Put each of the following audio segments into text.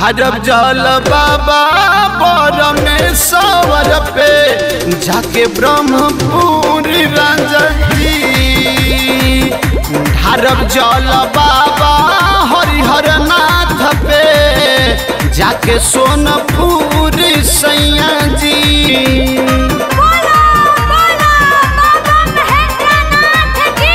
ढारब जल बाबा परमेश्वर पे जाके ब्रह्मपुर राजी ढारब जल बाबा हरिहर नाथ पे जाके सोनपुर सैया जी बोला बोला बाबा महेंद्रनाथ की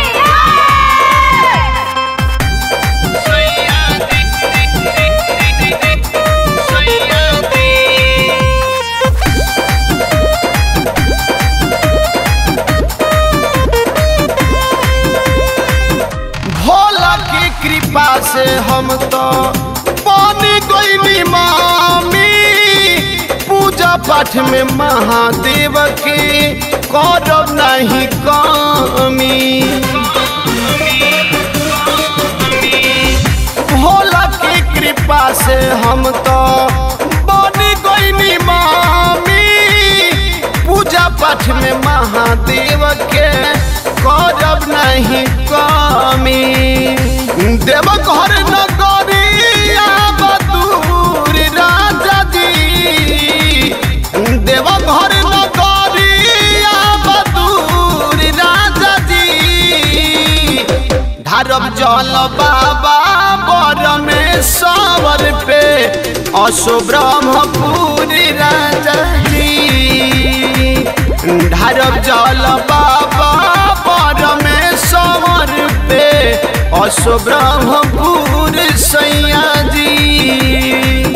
भोला की कृपा से हम तो पानी गईली मामी पूजा पाठ में महादेव के करब नहीं कमी भोला की कृपा से हम तो बनी गईली मामी पूजा पाठ में महादेव के करब नहीं कमी देव घर नगरिया बदूर राजा जी देव घर नगरिया बदूर राजा जी ढारब जल बाबा परमेश्वर पे असो ब्रह्मपुर राजा जी ढारब जल बाबा परमेश्वर पे असो ब्रह्मपुर सैया जी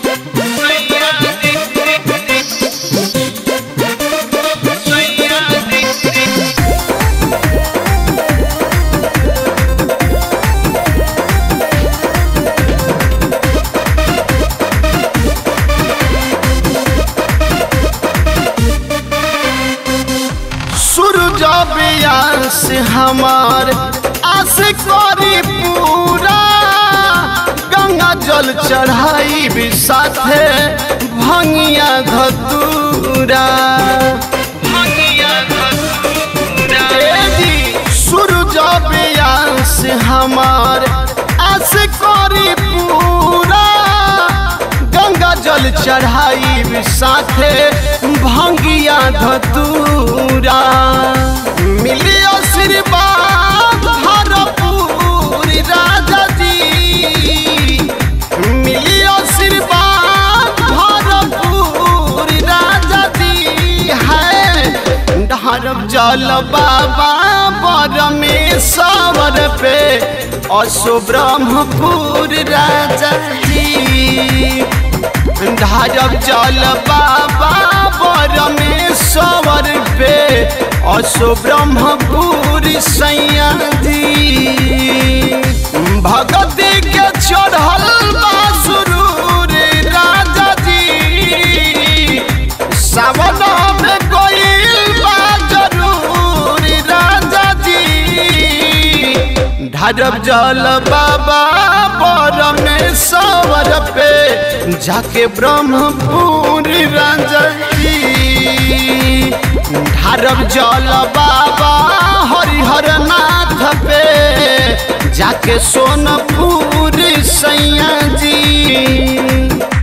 सूरज बियास हमार आस करी पूरा गंगा जल चढ़ाई भी साथे भंगिया घतूरा ए जी, सूरज बियास हमार आस करी पूरा गंगा जल चढ़ाई भी साथे भंगिया धतूरा मिली आशीर्वाद भरपूर राजा जी मिली आशीर्वाद भरपूर राजा जी है ढारब जल बाबा परमेश्वर पे असो ब्रह्मपुर राजा जी ढारब जल बाबा परमेश्वर पे असो ब्रह्मपुर सैया जी भगती के चढ़ल बा सुरूर राजा जी सावन में गईल बा जरूर राजा जी ढारब जल बाबा परमेश्वर पे जाके ब्रह्मपुर राजा जी ढारब जल बाबा हरिहर नाथ पे जाके सोनपुर सैया जी